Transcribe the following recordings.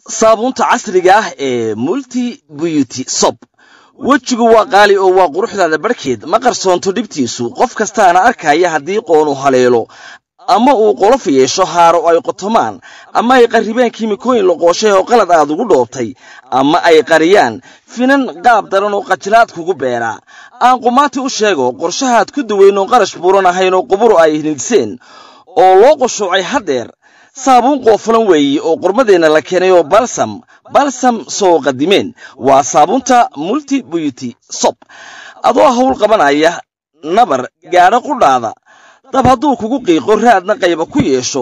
saabuunta casriga ah ee multi beauty sob wejigu waa qaali oo waa quruxdaada barhkeed ma qarsoonto dhibtiisu qof kastaana arkaya haddii qoonu haleelo ama uu qolof yeesho haaro ay qotomaan ama ay qarribeen kiimikooyin loqooshay oo qalad aad ugu dhoobtay ama ay qariyaan finan qaab daran oo qajilaad kugu beeraa aan qumaati u sheego qorshahaad ku daweyn oon qarash buuran ahayn oo quburu ay hinidseen oo loo qushuucay haddeer saabuun qoofulan weeye oo qurmadeenna la keenay oo balsam balsam soo qadimeen waa saabuunta multi beauty sob adoo hawl qabanaya nabar gaadho qudhaada dab hadduu kugu qiiqo raadna qayba ku yeesho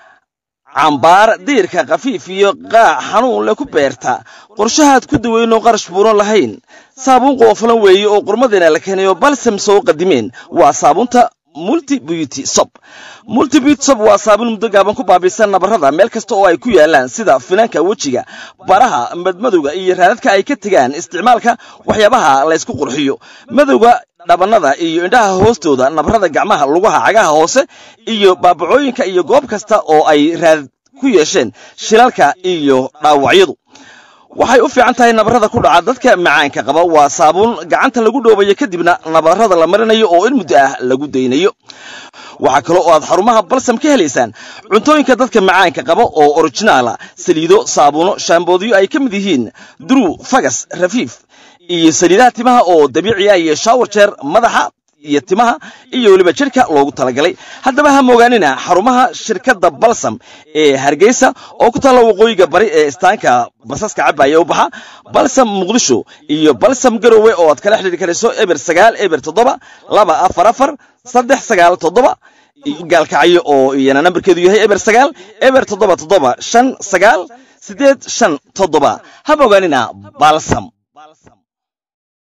cambaar diirka khafiif iyo qaac xanuun le ku beerta qorshahaad ku daweynoo qarash buuran lahayn saabuun qoofulan weeye oo qurmadeenna la keenay oo balsam soo qadimeen waa saabuunta multi beauty sob multi beauty sob waa saabuun muddo gaaban ku baabiisan nabarrada meel kasta oo ay ku yaalaan sida finanka wejiga baraha madmadowga iyo raadadka ay ka tegaan isticmaalka waxyaabaha laysku qurxiyo madowga dhabannada iyo indhaha hoostooda nabarrada gacmaha lugaha cagaha hoose iyo baabacooyinka iyo goob kasta oo ay raad ku yeesheen shilalka iyo dhaawacyadu waxay u fiican tahay nabarrada ku dhaca dadka macaanka qaba waa saabuun gacanta lagu dhoobayo kadibna nabarrada la marinayo oo in muddo ah lagu daynayo waxaa kale oo aad xarumaha balsam ka helaysaan cuntooyinka dadka macaanka qaba oo orijinaala saliido saabuuno shaamboodiyo ay ka mid yihiin duruu fagas rafiif iyo saliidaha timaha oo dabiici ah iyo shaawar jeer madaxa iyo timaha iyo weliba jidhka loogu talagalay haddaba ha moogaanina xarumaha shirkadda balsam ee hargeysa oo ku taalla waqooyiga bari ee istaanka basaska cabaya u baxa balsam muqdisho iyo balsam garowe oo aad kala xidhiiri karayso eber sagaal eber toddoba laba afar afar saddex sagaal toddoba gaalkacyo oo iyana nambarkeedu yahay eber sagaal eber toddoba toddoba shan sagaal siddeed shan toddoba ha moogaanina balsam